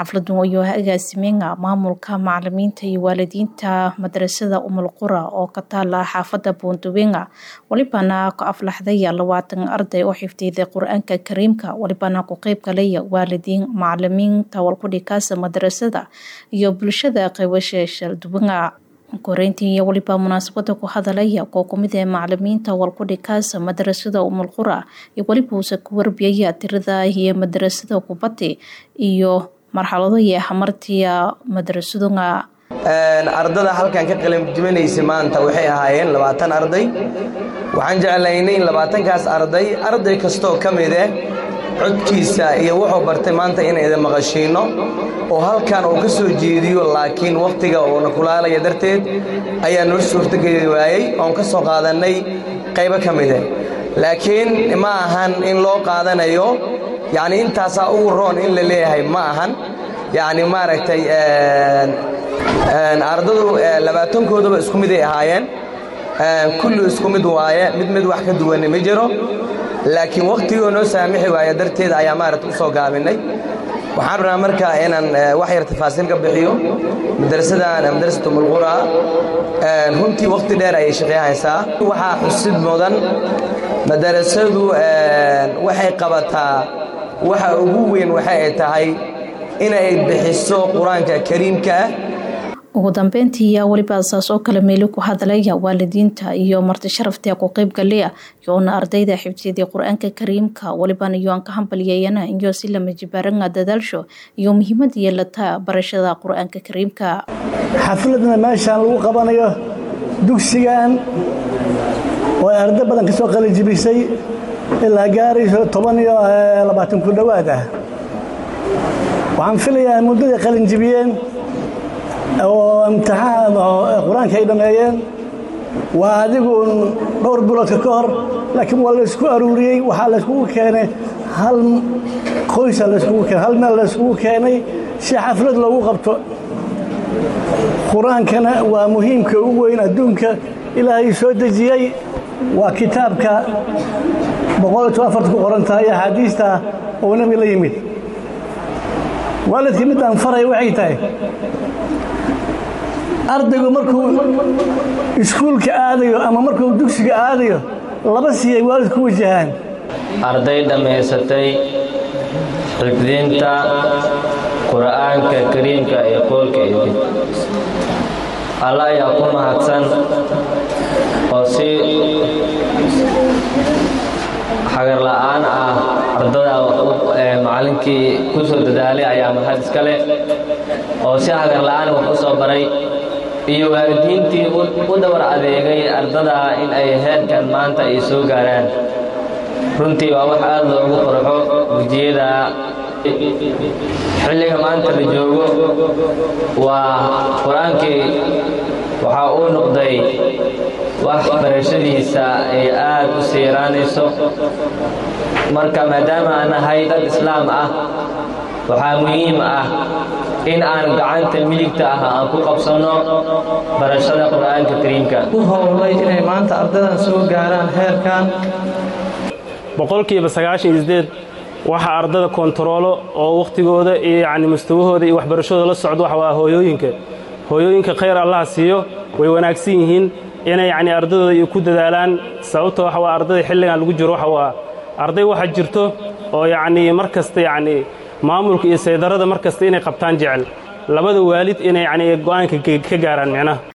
xafladan ayuu agaasimeenga maamulka macalimiinta iyo waalidiinta madrasada umul qura oo ka taala xaafada buundaweynga walibana ku aflaxday labaatan arday oo xifdiday qur-aanka kariimka walibana ku qeyb galaya waalidiin macalimiinta walkudhikaasa madrasada iyo bulshada qaybasha shalduwanga koreyntii iyo waliba munaasabada ku hadalaya koo kumid ee macalimiinta walkudhikaasa madrasada umul qura iyo waliba uuse ku warbiyaya tirada iyo madrasada kubati iyo marxalado iyo hamartiya madrasadunga ardada halkan ka qalinjibinaysa maanta waxay ahaayeen labaatan arday waxaan jeclaynay in labaatankaas arday arday kastoo ka mide codkiisa iyo wuxuu bartay maanta inay idin maqashiinno oo halkan uu ka soo jeediyo laakiin wakhtiga uuna kulaalaya darteed ayaa noo suurtogeli waayey oon ka soo qaadannay qaybo ka mide laakiin ma ahan in loo qaadanayo yacni intaasaa ugu roon in la leeyahay ma ahan yacni maaragtay ardadu labaatankoodaba isku miday ahaayeen kulli isku mid waaye mid mid wax ka duwanni ma jiro laakiin wakhtigoo noo saamixi waaya darteed ayaa maaragta u soo gaabinay waxaan rabnaa marka inaan wax yar tafaasiil ka bixiyo madrasadan madrasat umulqura runtii wakhti dheer ayay shaqeeyhaysaa waxaa xusid mudan madarasadu waxay qabataa waxa ugu weyn waxa ay tahay inay bixiso qur-aanka kariimka ah ugu dambeyntii yaa weliba saas oo kale meeli ku hadlaya waalidiinta iyo marti sharafta ku qeyb galaya yoona ardayda xifdiyadii qur-aanka kariimka walibana iyoan ka hambalyeeyana iyo si lama jibaaranga dadaalsho iyo muhiimad yeelata barashada qur-aanka kariimka xafladna meeshaan lagu qabanayo dugsigan oo ay arday badan ka soo qalinjibisay ilaa gaarayso toban iyo labaatan ku dhowaad ah waxaan filayaa muddaday qalinjibiyeen oo imtixaan qur-aanka ay dhammeeyeen waa adigu dhowr biloodka ka hor laakiin waa laysku aruuriyey waxaa layskugu keenay hal qoysa layskugu keenay hal meel layskugu keenay si xaflad loogu qabto qur-aankana waa muhiimka ugu weyn adduunka ilaahay soo dejiyey waa kitaabka boqolkiiba afarta ku qoran tahay axaadiista oo nebi la yimid waalidkii midaan faraya waxay tahay ardaygu markuu iskuulka aadayo ama markuu dugsiga aadayo laba siyay waalid ku wajahaan arday dhammaysatay xifdinta qur'aanka kariimka ee qoolka idin alla ayaa ku mahadsan oo si xagar la'aan ah ardada macallinkii ku soo dadaalay ayaa mahad iska leh oo si hagar la'aan wax u soo baray iyo waalidiintii u dabar adeegay ardada in ay heerkan maanta ay soo gaaraan runtii waa wax aad loogu farxo gujiyada xilliga maanta la joogo waa qur-aankii waxaa uu noqday wax barashadiisa ay aad u siiraanayso marka maadaama aan nahay dad islaam ah waxaa muhiim ah in aan gacanta midigta ah aan ku qabsanno barashada qur-aanka kariimka u howlay inay maanta ardadan soo gaaraan heerkan boqolkiiba sagaashan iyo sideed waxa ardada kontaroolo oo wakhtigooda iyo yacni mustawahooda iyo waxbarashadooda la socdo waxa waa hooyooyinka hooyooyinka khayr allaha siiyo way wanaagsan yihiin inay yacni ardadooda iyo ku dadaalaan sababta waxa waa ardada xilligan lagu jiro waxa waa arday waxa jirto oo yacnii mar kasta yacnii maamulka iyo saydarada mar kasta inay qabtaan jecel labada waalid inay yacnii go'aanka ka gaaraan micnaha